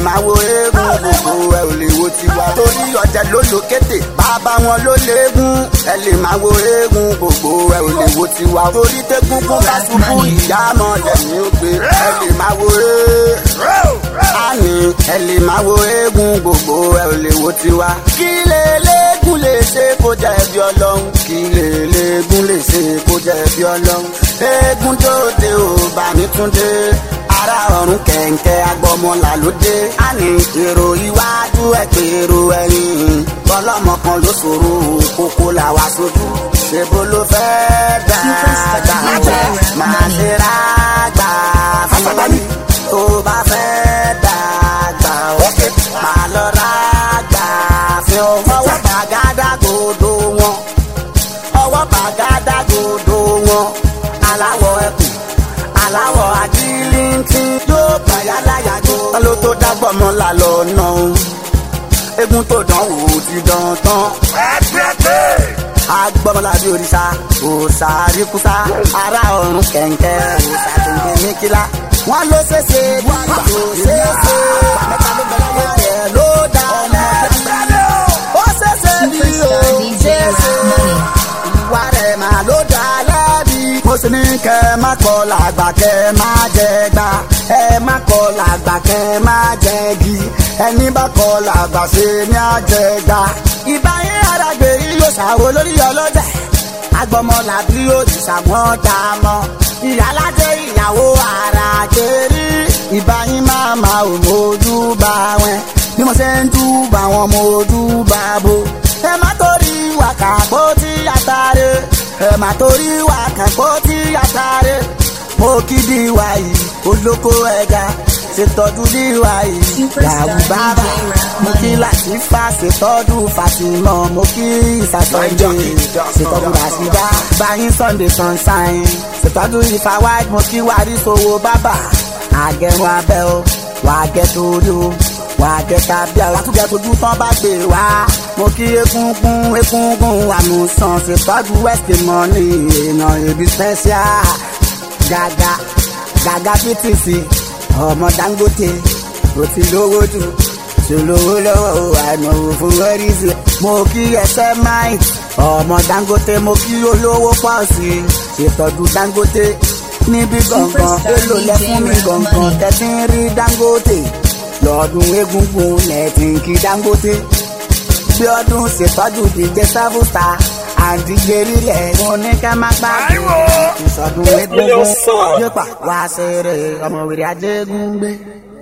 máa wo eégún gbogbo ẹ ò lè wo tiwa. torí ọ̀jẹ̀ ló lo kété bàbá wọn ló léégún ẹ lè máa wo eégún gbogbo ẹ ò lè wo tiwa. torí tẹ́gúngún bá ṣubú ìyá mọ̀lẹ́ ní ó gbé ẹ lè máa wo eégún. àní ẹ lè máa wo eégún gbogbo ẹ ò lè wo tiwa. kí lè léégún lè ṣe kó jẹ́ ẹbí ọlọ́run kí lè léégún lè ṣe kó jẹ́ ẹbí ọlọ́run. eégún tó dé ò bá mi tún dé ara ọ̀run kẹ̀ǹkẹ́ agbọmọlà ló dé. a ní èrò iwájú ẹ̀ pé èrò ẹ̀yìn. bọ́lọ́mọ kan ló ṣòro kókó là wá sójú. ṣèbó ló fẹ́ dáadáa máa ṣe rágbà fún mi. tó bá fẹ́ dàgbà ó máa lọ rágbà fún ọ. ọwọ́ bàgádà gòdò wọn ọwọ́ bàgádà gòdò wọn aláwọ̀ ẹkùn aláwọ̀ ajílíntì yóò bàyá láyàjò. ta ló tó dágbọ́ mọ́ la lọ nà ó egun tó dán wò ó ti dán tán. agbọ́mọlá bí òrìṣà òòṣà àríkúsá ará ọ̀run kẹ̀ǹkẹ́ òòṣà kẹ̀ǹkẹ́ ní kílá. wọ́n ló ṣeéṣe bí kò ṣeéṣe mẹ́ta ló bẹ̀rẹ̀ lẹ́yìn ló dá lẹ́bi. ó ṣeéṣe bí ó ṣeéṣe ìwà rẹ̀ máa ló dá lẹ́bi. mo sì ní kẹ́ ẹ má kọ́ làgbà kẹ́ ẹ má jẹ gbà ẹ má kọ́ làgbà kẹ́ ẹ má jẹ gi ẹni bá kọ́ làgbà ṣe ní àjẹgbà. ìbáyé àràgbé yóò ṣàwó lórí ọlọ́jà agbọmọlà bí yóò ti ṣàwọn dá mọ́ ìyálàjẹ ìyàwó ara kéré ìbáyín máa máa ò mójú bá wọn bí mo ṣe ń túbà wọn mójú bá bo ẹ má torí wákàpọ̀ tí àtàrẹ ẹ má torí wákàpọ̀ tí àtàrẹ mo kí di wa yìí olóko ẹja ṣètọ́jú di wa yìí yàwù bàbá mo kí làtìfà ṣètọ́jú fàtìmọ̀ mo kí ìsàtọ̀jọ́ ṣètọ́jú ràṣídá báyìí sunday sunshine ṣètọ́jú ìfà white mo kí wàrí sowó bàbá àgẹ̀rùn abẹ́ o wà á gẹ̀ torí o wà á gẹ̀ tàbí àwọn àtúgẹ̀ tójú tán bá gbé wá mo kí egungun egungun àmùsàn ṣètọ́jú west money èèyàn èbí special gàgà gàgà ptc ọmọ dangote ó ti lówó jù ṣòlówó lọ́wọ́ àìmọ̀wò fún wẹ́rìsì. mo kí ẹsẹ̀ máì ọmọ dangote mo kí olówó pọ̀ sí i ṣètọ́jú dangote níbi gangan èlò lẹ fún mi gangan tẹ̀sí ń rí dangote lọ́dún egungun lẹ́tìn kí dangote bí ọdún ṣètọ́jú díje seven star àdìgbèrí lẹ̀ mo ní ká má gbàgbé ìsọdún egungun yóò pa wá ṣeré ọmọ wèrè ajégún gbé.